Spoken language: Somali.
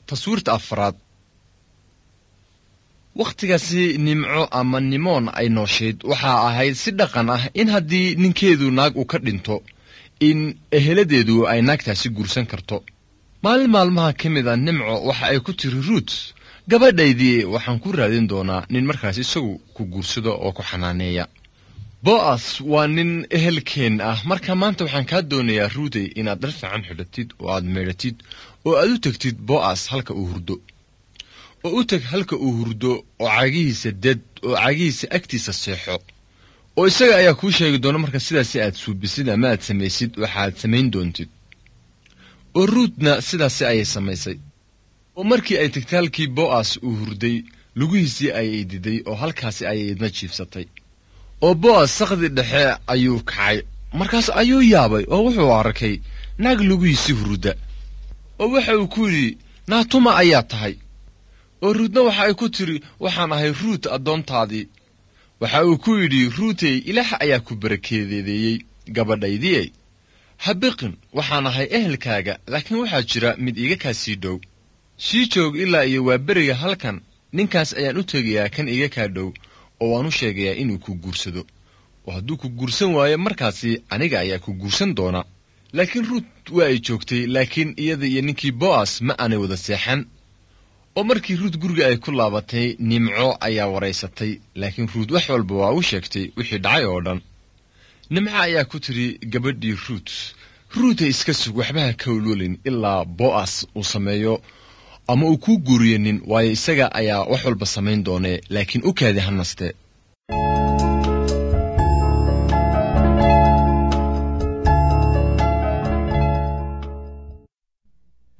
taswiirta afraad wakhtigaasi nimco ama nimoon ay nooshayd waxaa ahayd si dhaqan ah in haddii ninkeedu naag uu ka dhinto in eheladeedu ay naagtaasi guursan karto maalin maalmaha ka mid a nimco waxa ay ku tiri ruut gabadhaydii waxaan ku raadin doonaa nin markaas isagu ku guursado oo ku xanaaneeya bo'as waa nin ehelkeen ah marka maanta waxaan kaa doonayaa ruutey inaad dhar fiican xidhatid oo aad meedhatid oo aad u tegtid bo'as halka uu hurdo oo u teg halka uu hurdo oo cagihiisa ded oo cagihiisa agtiisa seexo oo isaga ayaa kuu sheegi doona marka sidaasi aad suubisid ama aad samaysid waxaad samayn doontid oo ruutna sidaasi ayay samaysay oo markii ay tegtay halkii bo'as uu hurday lugihiisii ayay diday oo halkaasi ayay idna jiifsatay oo bo'as sakdi dhexe ayuu kacay markaas ayuu yaabay oo wuxuu arkay naag lugihiisii hurda oo waxa uu ku yidhi naatuma ayaa tahay oo ruutna waxa ay ku tidhi waxaan ahay ruut addoontaadii waxa uu ku yidhi ruutey ilaah ayaa ku barakeedeedeeyey gabadhaydii ha biqin waxaan ahay ehelkaaga laakiin waxaa jira mid iga kaa sii dhow sii joog ilaa iyo waa beriga halkan ninkaas ayaan u tegayaa kan iga kaa dhow oo waan u sheegayaa inuu ku guursado oo hadduu ku guursan waayo markaasi aniga ayaa ku guursan doona laakiin ruut waa ay joogtay laakiin iyada iyo ninkii bo'as ma aanay wada seexan oo markii ruut guriga ay ku laabatay nimco ayaa waraysatay laakiin ruut wax walba waa u sheegtay wixii dhacay oo dhan nimco ayaa ku tidhi gabadhii ruut ruutay iska sug waxbaha ka walwelin ilaa bo'as uu sameeyo ama uu kuu guuriyo nin waayo isaga ayaa wax walba samayn doonee laakiin u kaadi ha naste